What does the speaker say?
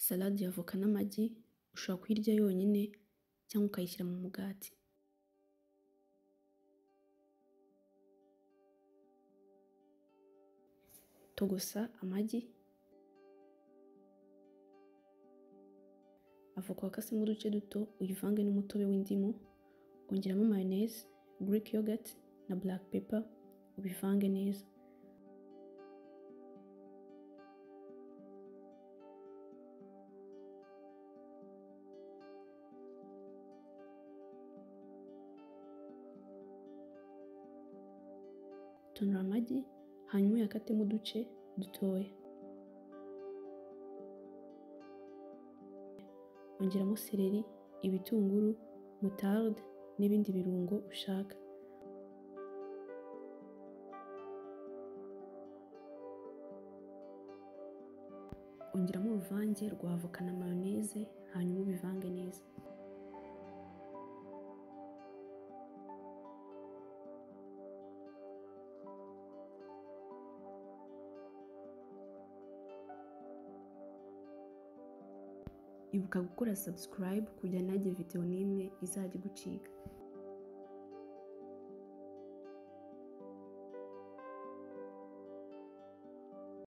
Salade ya avoka n'amagi ushobora kuyirya yonyine cyangwa ukayishyira mu mugati. Togosa amagi, avoka wakasemo uduce duto uyivange n'umutobe w'indimu, ongeramo mayoneze, Greek yoghurt na black pepper ubivange neza. Tonora amagi hanyuma uyakatemo uduce dutoya. Ongeramo seleri, ibitunguru, mutarde n'ibindi birungo ushaka. Ongeramo uruvange rwa avoka na mayoneze hanyuma ubivange neza. Ibuka gukora subscribe kugira ntihagire video n'imwe izajya igucika.